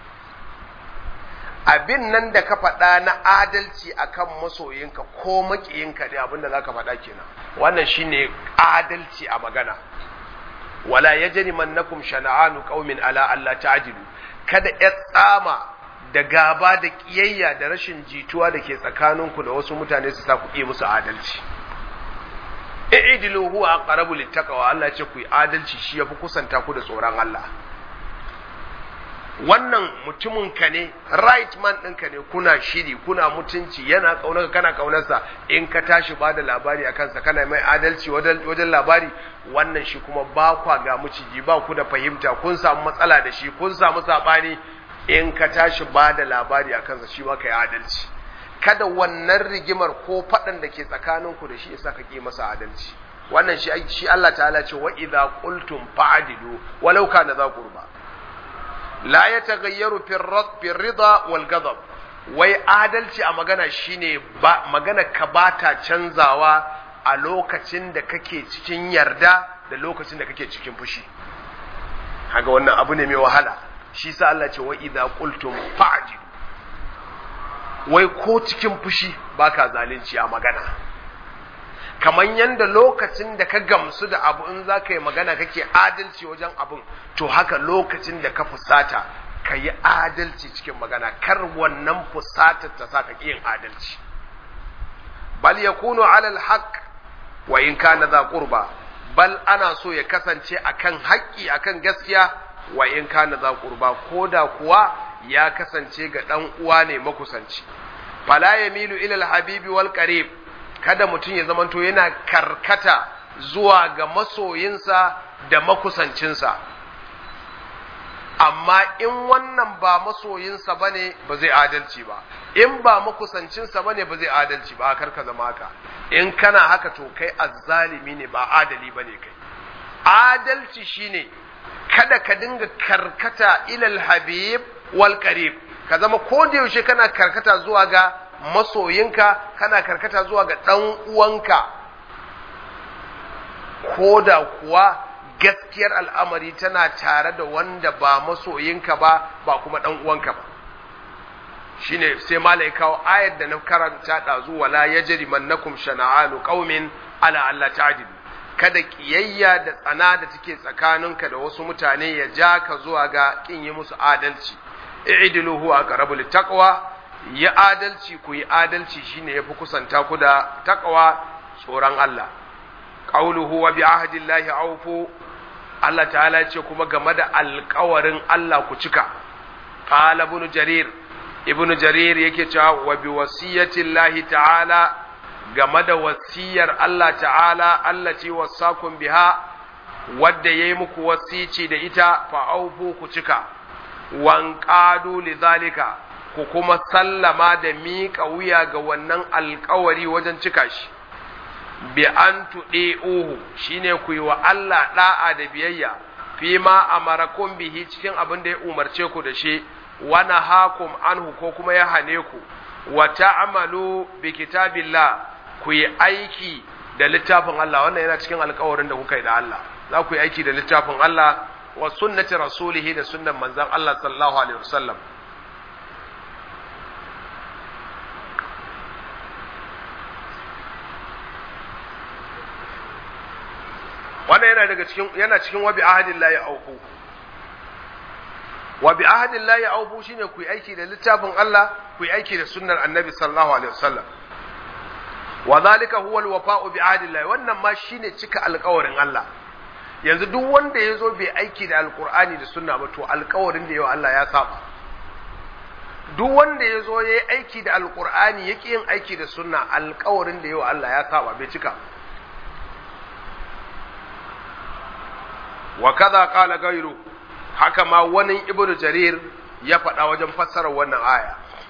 abin nan da ka faɗa na adalci akan masoyinka ko maƙiyinka ne abin da za ka faɗa kenan wannan shine adalci a magana wala yajri mannakum shana'anu qaumin ala alla ta'dilu kada ya tsama da gaba da kiyayya da rashin jituwa da ke tsakaninku da wasu mutane su sa ku yi musu adalci i'dilu huwa aqrabu littaqwa Allah ce ku yi adalci shi yafi kusanta ku da tsoron Allah wannan mutumin ka ne right man ɗinka ne kuna shiri kuna mutunci yana kaunar kana kaunarsa in ka tashi ba da labari a kansa kana mai adalci wajen labari wannan shi kuma ba kwa ga miciji ba ku da fahimta kun samu matsala da shi kun samu saɓani in ka tashi ba da labari a kansa shi ma ka yi adalci kada wannan rigimar ko faɗan da ke tsakaninku da shi isa ka ƙi masa adalci wannan shi shi Allah ta'ala ce wa idza qultum fa'dilu walau kana za qurba la yataghayyaru fi rida wal ghadab wai adalci a magana shine ba magana ka bata canzawa a lokacin da kake cikin yarda da lokacin da kake cikin fushi haga wannan abu ne mai wahala shi sa Allah ce wa idza qultum fa'dilu wai ko cikin fushi baka zalunci a magana kamar yadda lokacin da ka gamsu da abu in za ka yi magana kake adalci wajen abun to haka lokacin da ka fusata ka yi adalci cikin magana kar wannan fusatar ta sa ka yin adalci bal yakunu alal haqq wa in kana za qurba bal ana so ya kasance akan haƙƙi akan gaskiya wa in kana za qurba koda kuwa ya kasance ga ɗan uwa ne makusanci fala yamilu ila alhabibi wal qarib kada mutum ya zamanto yana karkata zuwa ga masoyinsa da makusancinsa amma in wannan ba masoyinsa bane ba zai adalci ba in ba makusancinsa bane ba zai adalci ba kar ka zama haka in kana haka to kai azzalimi ne ba adali bane kai adalci shine kada ka dinga karkata ilal habib wal qarib ka zama ko da yaushe kana karkata zuwa ga masoyinka kana karkata zuwa ga dan uwanka ko da kuwa gaskiyar al'amari tana tare da wanda ba masoyinka ba ba kuma dan uwanka ba shine sai malai kawo ayar da na karanta ɗazu wala yajri mannakum shana'anu qaumin ala Allah ta'dilu kada kiyayya da tsana da take tsakaninka da wasu mutane ya ja ka zuwa ga kin yi musu adalci i'dilu huwa aqrabu littaqwa yi adalci ku yi adalci shine yafi kusanta ku da taqwa tsoron Allah qauluhu wa bi ahdillahi awfu Allah ta'ala ce kuma game da alƙawarin Allah ku cika qala ibn jarir ibn jarir yake cewa wa bi wasiyatillahi ta'ala game da wasiyar Allah ta'ala Allah ce wasakun biha wadda ya yi muku wasici da ita fa'aufu ku cika, wanƙadu li zalika ku kuma sallama da miƙa wuya ga wannan alkawari wajen cika shi, bi an tuɗe uhu shi ne ku yi wa Allah ɗa'a da biyayya, fi ma a marakun bihi cikin abin da ya umarce ku da shi, wani hakum anhu ko kuma ya hane ku, wa ta'amalu bi kitabillah ku yi aiki da littafin Allah wannan yana cikin alkawarin da kuka yi da Allah za ku yi aiki da littafin Allah wa sunnati rasulihi da sunnan manzon Allah sallallahu alaihi wasallam wannan yana daga cikin yana cikin wabi ahadillahi auku wa bi ahadillahi auku shine ku yi aiki da littafin Allah ku yi aiki da sunnar annabi sallallahu alaihi wasallam wa zalika huwa alwafa'u bi ahdillahi wannan ma shine cika alƙawarin Allah yanzu duk wanda ya zo bai aiki da alƙur'ani da sunna ba to alƙawarin da yau Allah ya saba duk wanda ya zo ya yi aiki da alkur'ani ya yin aiki da sunna alkawarin da yau Allah ya saba bai cika wa kaza qala gairu haka ma wani ibnu jarir ya faɗa wajen fassarar wannan aya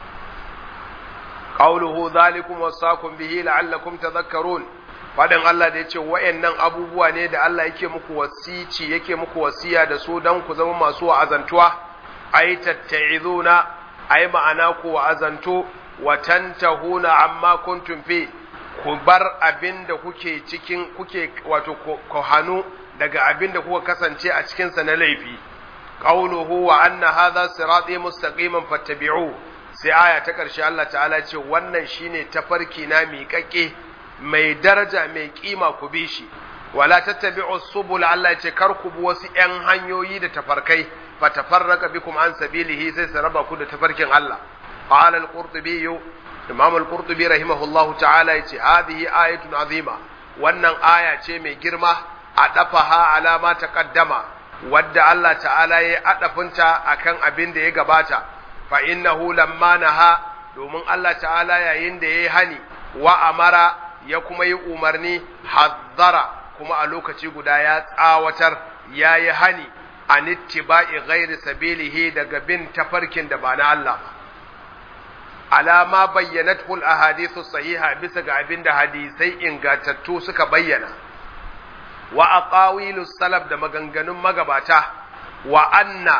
qawluhu zalikum wasaqum bihi la'allakum tadhakkarun fadin Allah da yace wayannan abubuwa ne da Allah yake muku wasici yake muku wasiya da su dan ku zama masu wa'azantuwa ay tatta'izuna ay ma'ana ku wa'azantu wa tantahuna amma kuntum fi ku bar abin da kuke cikin kuke wato ku hanu daga abin da kuka kasance a cikinsa na laifi qawluhu wa anna hadha sirati mustaqiman fattabi'u sai aya ta ƙarshe Allah ta'ala ce wannan shine tafarki na miƙaƙe mai daraja mai kima ku bi shi wala tattabi'u subul Allah ya ce kar ku bi wasu ƴan hanyoyi da tafarkai fatafarraka bikum an sabilihi sai su raba ku da tafarkin Allah qala al-qurtubi imam al-qurtubi rahimahullahu ta'ala ya ce hadhihi ayatun azima wannan aya ce mai girma a dafaha alama ta kaddama wadda Allah ta'ala ya adafinta akan abin da ya gabata fa innahu lamma naha domin Allah ta'ala yayin da yayi hani wa amara ya kuma yi umarni hazzara kuma a lokaci guda ya tsawatar yayi hani an ittiba'i ghairi sabilihi daga bin tafarkin da ba na Allah ba alama bayyanathu al-ahadithu sahiha bisa ga abin da hadisai ingantattu suka bayyana wa aqawilu salaf da maganganun magabata wa anna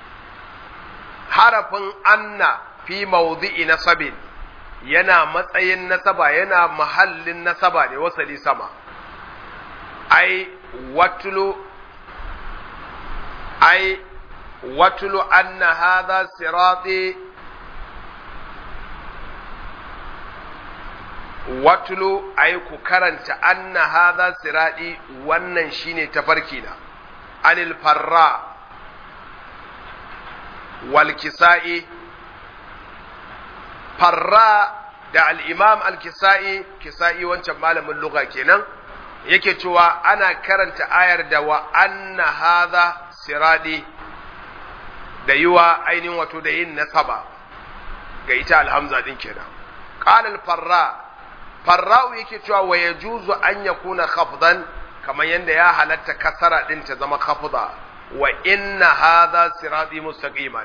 harafin anna fi mawdi'i nasabin yana matsayin nasaba yana mahallin nasaba ne wasali sama ai watulu ai watulu anna hadha sirati watulu ai ku karanta anna hadha siradi wannan shine tafarki na anil farra wal kisa'i farra da al-imam al-kisa'i kisa'i wancan malamin lugha kenan yake cewa ana karanta ayar da wa anna hadha siradi da yiwa ainihin wato da yin nasaba ga ita alhamza din kenan qala al-farra farra'u yake cewa wa yajuzu an yakuna khafdan kamar yanda ya halatta kasara din ta zama khafda wa inna hadha sirati mustaqiman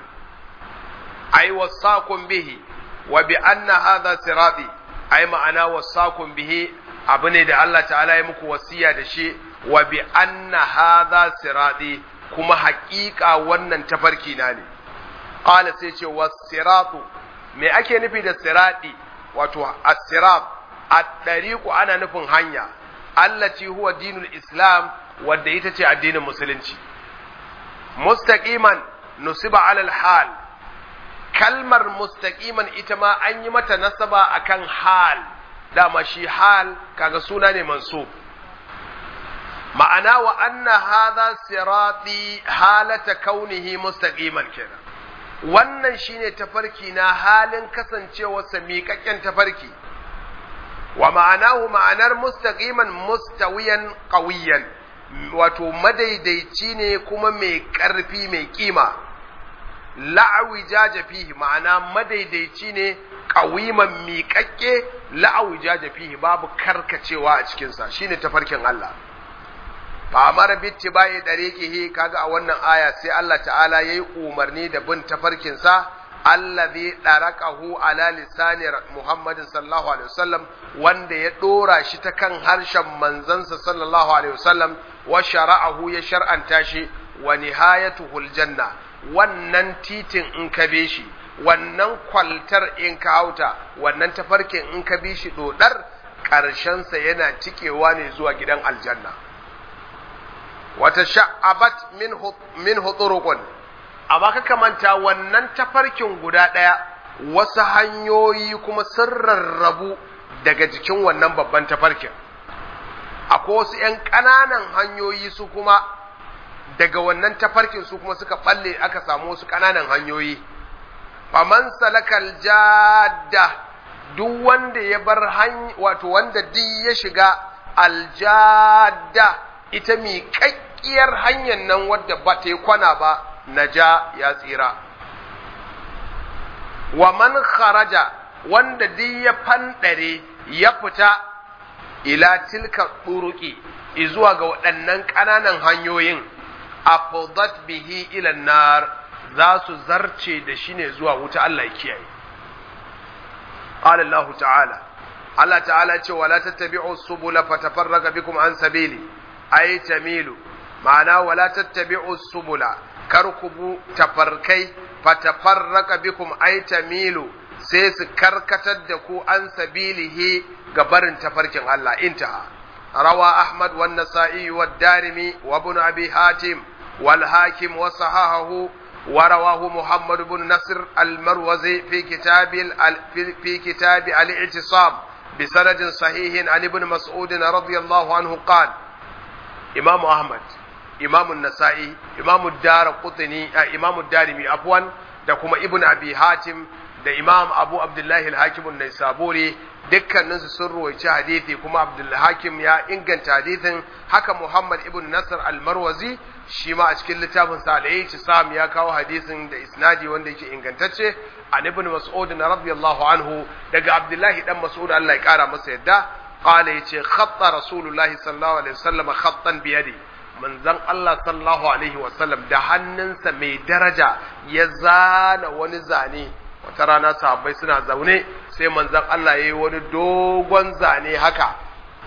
ay wasakum bihi wa bi anna hadha sirati ay ma'ana wasakum bihi abu ne da Allah ta'ala ya muku wasiya da shi wa bi anna hadha sirati kuma haƙiƙa wannan tafarki na ne qala sai ce was-siratu me ake nufi da sirati wato as-sirat at-tariqu ana nufin hanya allati huwa dinul islam wadda ita ce addinin musulunci mustaqiman nusiba alal hal kalmar mustaqiman ita ma an yi mata nasaba akan hal dama shi hal kaga suna ne mansub ma'ana wa anna hadha sirati halata kaunihi mustaqiman kenan wannan shine tafarki na halin kasancewarsa miƙaƙƙen tafarki wa ma'anahu ma'anar mustaqiman mustawiyan qawiyan wato madaidaici ne kuma mai ƙarfi mai kima la'awi jaja fihi ma'ana madaidaici ne qawiman miƙaƙƙe la'awi jaja fihi babu karkacewa a cikinsa shine tafarkin Allah fa amara bittibai dariqihi kaga a wannan aya sai Allah ta'ala yayi umarni da bin tafarkin sa allazi daraqahu ala lisani Muhammadin sallallahu alaihi wasallam wanda ya dora shi ta kan harshen manzansa sallallahu alaihi wasallam wa shara'ahu ya shar'anta shi wa nihayatuhu aljanna wannan titin in ka be shi wannan kwaltar in ka hauta wannan tafarkin in ka bi shi dodar sa yana cikewa ne zuwa gidan aljanna wata sha'abat min huturukun amma ka kamanta wannan tafarkin guda ɗaya wasu hanyoyi kuma sun rarrabu daga jikin wannan babban tafarkin akwai wasu ‘yan ƙananan hanyoyi su kuma daga wannan tafarkin su kuma suka ɓalle aka samu wasu ƙananan hanyoyi faman salakal jadda duk wanda ya bar wato wanda duk ya shiga aljadda ita miƙaƙƙiyar hanyar nan wadda ba ta yi kwana ba na ja ya tsira wa man kharaja wanda duk ya fandare ya fita ila tilka turuki izuwa ga waɗannan ƙananan hanyoyin afdat bihi ila nar za su zarce da shi ne zuwa wuta Allah ya kiyaye qala Allah ta'ala Allah ta'ala ce wala tattabi'u subula fatafarraqa bikum an sabili ay tamilu ma'ana wala tattabi'u subula kar ku bu tafarkai fatafarraqa bikum ay tamilu sai su karkatar da ku an sabilihi ga barin tafarkin Allah intaha rawa Ahmad wa Nasa'i wa Darimi wa Ibn Abi Hatim wal Hakim wa sahahahu ورواه محمد بن نصر المروزي في كتاب في كتاب الاعتصام بسند صحيح عن ابن مسعود رضي الله عنه قال إمام أحمد إمام النسائي إمام الدار قطني إمام الدارمي عفوا da kuma ibn abi hatim da imam abu abdullahi al-hakim an-naisaburi dukkaninsu sun ruwaici hadithi kuma abdul hakim ya inganta hadithin haka muhammad ibn nasr al-marwazi shi ma a cikin littafin sa al sam ya kawo hadisin da isnadi wanda yake ingantacce an ibn mas'ud radiyallahu anhu daga abdullahi dan mas'ud Allah ya kara masa yadda qala yace khatta rasulullahi sallallahu alaihi wasallam khattan bi yadi manzon Allah sallallahu alaihi wasallam da hannunsa mai daraja ya zana wani zane wata rana sahabbai suna zaune sai manzon Allah ya yi wani dogon zane haka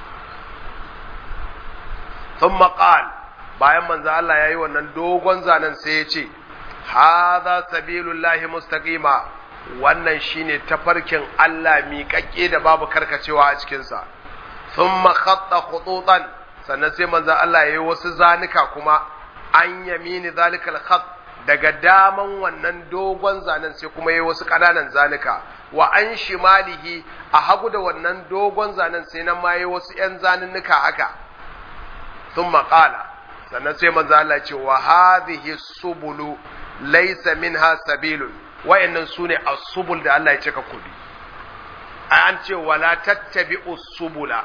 ثم قال bayan manzo Allah yayi wannan dogon zanen sai ya ce hadha sabilullahi mustaqima wannan shine tafarkin Allah miƙaƙƙe da babu karkacewa a cikin sa thumma khatta khututan sannan sai manzo Allah yayi wasu zanuka kuma an yamini zalikal khat daga daman wannan dogon zanen sai kuma yayi wasu ƙananan zanuka wa an shimalihi a hagu da wannan dogon zanen sai nan ma yayi wasu ƴan zanunnuka haka thumma qala sannan sai manzo Allah ce wa hadhihi subulu laysa minha sabilun wayannan sune as-subul da Allah ya ce ka kudi an ce wala tattabi'u subula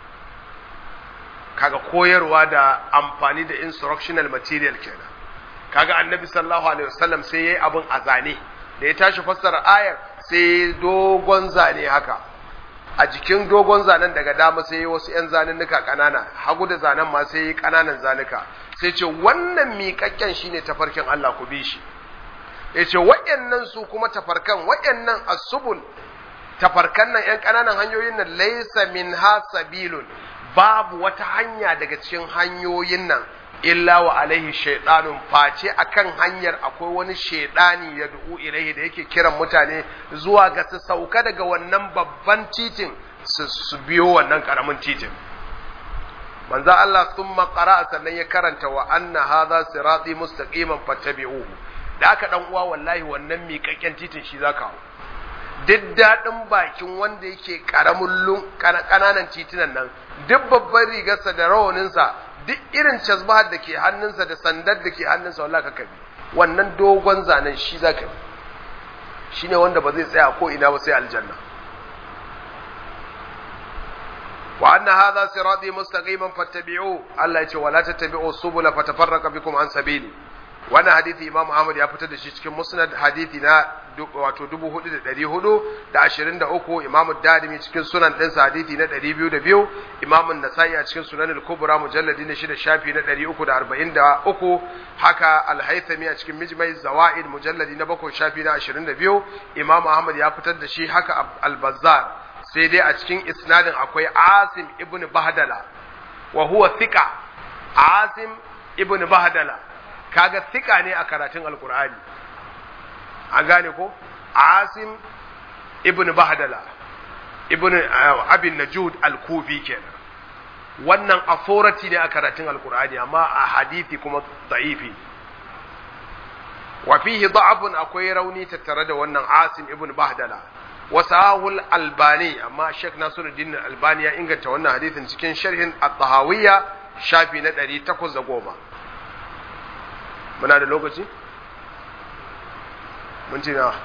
kaga koyarwa da amfani da instructional material kenan kaga annabi sallallahu alaihi wasallam sai yayi abun a zane da ya tashi fassara ayar sai dogon zane haka a jikin dogon zanen daga dama sai yi wasu 'yan zanennuka ƙanana hagu da zanen ma sai yi ƙananan zanuka sai ce wannan miƙaƙƙen shine tafarkin Allah ku bi shi ya ce waɗannan su kuma tafarkan waɗannan asubul tafarkan nan 'yan ƙananan hanyoyin nan laisa min ha sabilun babu wata hanya daga cikin hanyoyin nan illa wa alaihi shaidanun face akan hanyar akwai wani shaidani ya du'u ilaihi da yake kiran mutane zuwa ga su sauka daga wannan babban titin su biyo wannan karamin titin manzo Allah thumma qara'a sannan ya karanta wa anna hadha sirati mustaqiman fattabi'uhu da aka dan uwa wallahi wannan miƙaƙƙen titin shi zaka hau duk daɗin bakin wanda yake ƙaramin ƙananan titunan nan duk babban rigarsa da rawaninsa duk irin casbahar da ke hannunsa da sandar da ke hannunsa wallahi ka bi wannan dogon zanen shi za ka bi shi ne wanda ba zai tsaya ko ina ba sai aljanna wa anna hadha sirati mustaqiman fattabi'u Allah ya ce wala tattabi'u subula fatafarraqa bikum an sabili wannan hadisi Imam Ahmad ya fitar da shi cikin Musnad hadisi na wato 4423 Imam Darimi cikin sunan ɗinsa hadisi na 202 Imam Nasa'i a cikin Sunan al-Kubra mujalladi na 6 shafi na 343 haka Al-Haythami a cikin Mijmai Zawaid mujalladi na 7 shafi na 22 Imam Ahmad ya fitar da shi haka Al-Bazzar sai dai a cikin isnadin akwai Asim ibn Bahdala wa huwa thiqa Asim ibn Bahdala kaga thika ne a karatun Alkur'ani an gane ko asim ibn bahdala ibn abin najud al-kufi kenan wannan authority ne a karatun alkur'ani amma a hadithi kuma da'ifi wa fihi da'afun akwai rauni tattare da wannan asim ibn bahdala wa sahul albani amma sheikh nasiruddin albani ya inganta wannan hadithin cikin sharhin at-tahawiyya shafi na 810 muna da lokaci mun ce na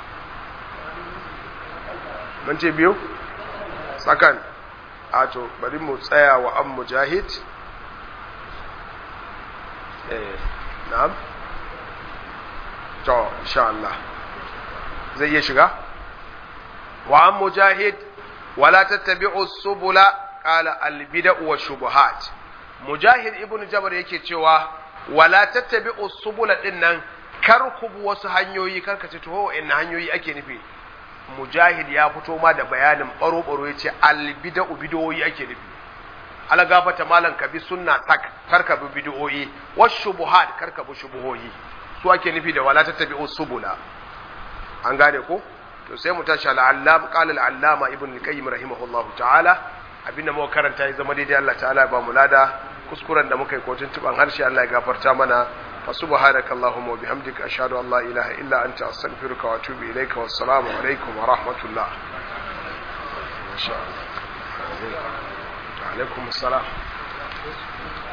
mun ce biyu tsakan a to bari mu tsaya wa an mujahid eh na'am to insha Allah zai iya shiga wa an mujahid wala tattabi'u subula qala al bid'u wa shubuhat mujahid ibn jabr yake cewa wala tattabi'u subula din nan kar ku bi wasu hanyoyi kar ka ce to in hanyoyi ake nufi mujahid ya fito ma da bayanin baro baro yace al bid'u bid'o'i ake nufi ala gafata malan ka bi sunna tak kar ka bi bid'o'i wa shubuhat kar ka bi shubuhoyi su ake nufi da wala tattabi'u subula an gane ko to sai mu tashi al-allam qala al-allama ibn al-qayyim rahimahullahu ta'ala abinda muka karanta ya zama daidai Allah ta'ala ba mu lada kuskuren da muka yi kotun tuban harshe Allah ya gafarta mana fa subhanaka allahumma wa bihamdika ashhadu an la ilaha illa anta astaghfiruka wa atubu ilayka wassalamu alaikum wa rahmatullah insha Allah alaikum assalam